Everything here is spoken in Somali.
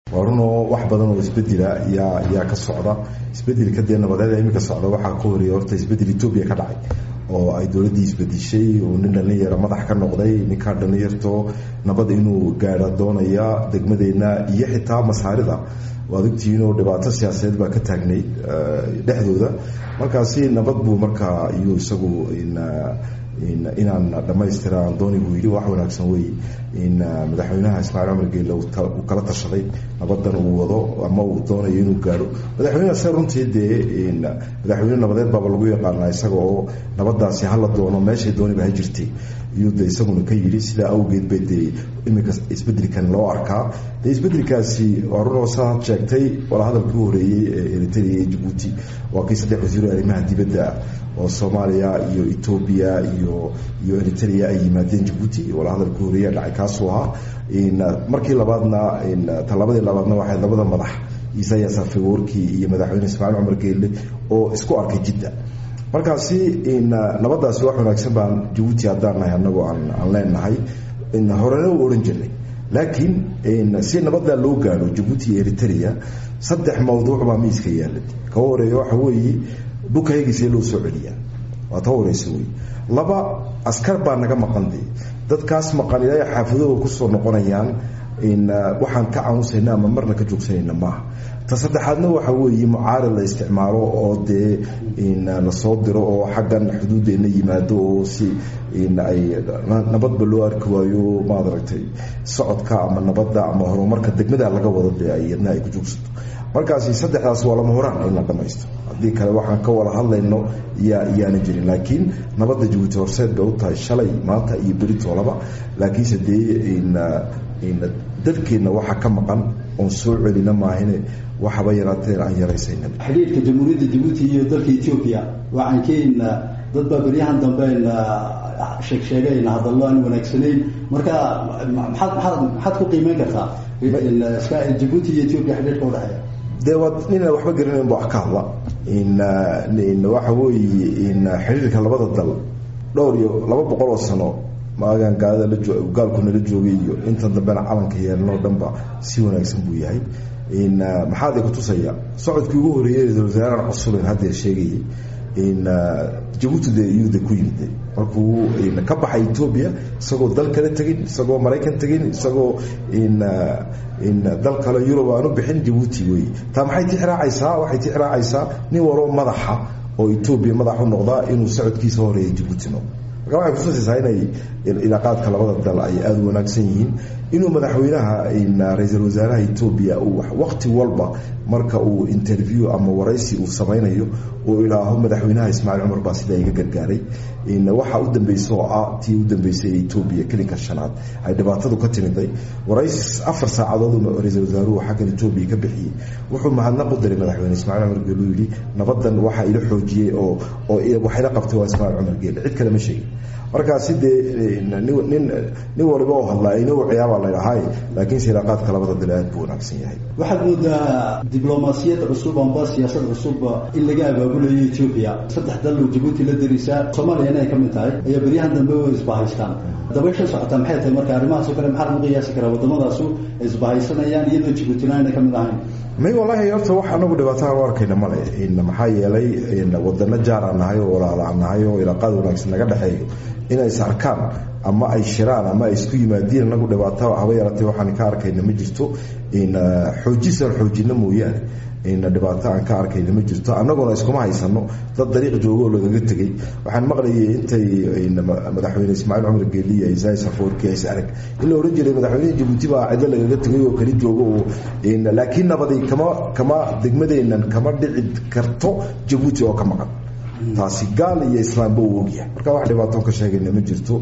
waa runoo wax badan oo isbedela yaa yaa ka socda isbedelka dee nabadeed iminka socda waxaa ka horeeya horta isbedel etoobiya ka dhacay oo ay dowladdii isbedishay oo nin dhalinyara madax ka noqday ninkaa dhalinyarto nabad inuu gaadha doonaya degmadeenna iyo xitaa masaarida waad ogtihiinoo dhibaato siyaasadeed baa ka taagnayd dhexdooda markaasi nabad buu markaa iyo isagu inaan dhammaystiraan dooni buu yidhi wax wanaagsan wey in madaxweynaha ismaaciil cumar geelle uu kala tashaday nabadan uu wado ama uu doonayo inuu gaadho madaxweynaha se runtii dee madaxweyne nabadeed baaba lagu yaqaanaa isaga oo nabadaasi hala doono meeshay dooniba ha jirtay iyuu de isaguna ka yidhi sidaa awgeed bay dee iminka isbedelkan loo arkaa dee isbedelkaasi waa runoo saa sheegtay walahadalkii u horeeyey ee eritrea iyo jabuuti waa kii saddex wasiiro arrimaha dibadda oo soomaaliya iyo etoobiya iyo iyo eritrea ay yimaadeen jabuuti walahadalkii horeeya dhacay kaasuu ahaa markii labaadna talabadii labaadna waxay labada madax isayas afeworki iyo madaxweyne ismaaciil cumar geelle oo isku arkay jidda markaasi nabadaasi wax wanaagsan baan jabuuti haddaan nahay anagoo aan leenahay horena u ohan jirnay laakiin si nabadaa loo gaadho jabuuti iyo eritrea saddex mawduuc baa miiska yaala ka horeeya waxa weeye dhulkayagiisee loo soo celiyaa waa ta horeysa wey laba askar baa naga maqan de dadkaas maqan ilaa xaafadooda kusoo noqonayaan waxaan ka caamusayna ama marna ka joogsanayna maaha ta saddexaadna waxa weeye mucaarid la isticmaalo oo dee lasoo diro oo xaggan xuduudeena yimaado oo si ay nabadba loo arki waayo maad aragtay socodka ama nabadda ama horumarka degmada laga wado dee ay yadna ay ku joogsato markaasi saddexdaas waa lama horaan in la dhamaysto haddii kale waxaan ka wada hadlayno yaa yaana jirin laakiin nabadda jabuuti horseed bay u tahay shalay maanta iyo beritoolaba laakiinse dee dalkeenna waxaa ka maqan oon soo celina maahine waxaba yaraateen aan yaraysayna xidhiirka jamhuuriyadda jabuuti iyo dalka etoobiya waxaan keenna dad baa beryahan dambeyn sheeg sheegayna hadallo aan wanaagsanayn marka maxaad maxaad maxaad ku qiimeyn kartaa jabuuti iyo etoobiya xidhiirka udhexeeya dee waa ninaan waxba garanayn ba wax ka hadla waxa weeye xidhiirka labada dal dhowr iyo laba boqol oo sano maagan gaalada la gaalku nala joogay iyo intan dambena calanka yeelnoo dhanba si wanaagsan buu yahay maxaad ku tusaya socodkii ugu horeeyey ra-isul wasaarahan cusuben haddeer sheegayay jabuuti de iyuu de ku yimid markuu ka baxay etoobiya isagoo dal kale tegin isagoo maraykan tegin isagoo dal kale yurub aan u bixin jabuuti wey taa maxay tixraacaysaa waxay tixraacaysaa nin waloo madaxa oo etoobiya madax u noqdaa inuu socodkiisa horeeya jabuuti noqdo marka waxay kutusaysaa inay ilaaqaadka labada dal ay aada u wanaagsan yihiin inuu madaxweynaha ra-iisul wasaaraha etoobiya uu waqti walba marka uu interview ama waraysi uu samaynayo uu ilaaho madaxweynaha ismaaciil cumar baa sidaa iga gargaaray waxa u dambeysa oo ah tii u dambeysay ee etoobiya kelinka shanaad ay dhibaatadu ka timiday waraysi afar saacadood ra-iisul wasaaruhu xaggan etoobiya ka bixiyey wuxuu mahadnaq u diray madaxweyne ismaaciil cumar geele uu yidhi nabadan waxaa ila xoojiyey oo oo waxayla qabtay waa ismaaciil cumar geele cid kale ma sheegin markaasi dee nin nin waliba oo hadlaa ina ciyaabaa ladhahay laakiinse ilaaqaadka labada dal aad buu wanaagsan yahay waxaad moodaa diblomaasiyad cusub amba siyaasad cusub in laga abaabulayo etoobiya saddex dal oo jabuuti la darisaa soomaaliyana ay ka mid tahay ayaa beryahan dambe way isbahaystaan dabaysha socota maxay tahay marka arrimahaasoo kale maxaa lagu qiyaasi karaa waddamadaasu ay isbahaysanayaan iyadoo jabuutina ayna ka mid ahayn may wallaahi horta wax anagu dhibaataa u arkayna male maxaa yeelay wadano jaaraan nahay oo walaalaan nahay oo ilaaqaad wanaagsan naga dhexeeyo inay is arkaan ama ay shiraan ama ay isku yimaadiin anagu dhibaato haba yaratay waxaan ka arkayna ma jirto xoojisaan xoojina mooyaane dhibaato aan ka arkayna ma jirto annaguna iskuma haysano dad dariiq joogo oo lagaga tegay waxaan maqlayay intay madaxweyne ismaaciil cumar geeliya isai safoorki is arag in la ohan jiray madaxweyneha jabuuti baa cidlo lagaga tegay oo kali joogo oo laakiin nabadi kama kama degmadeennan kama dhici karto jabuuti oo ka maqan taasi gaal iyo islaamba uu ogyahay marka wax dhibaatoon ka sheegayna ma jirto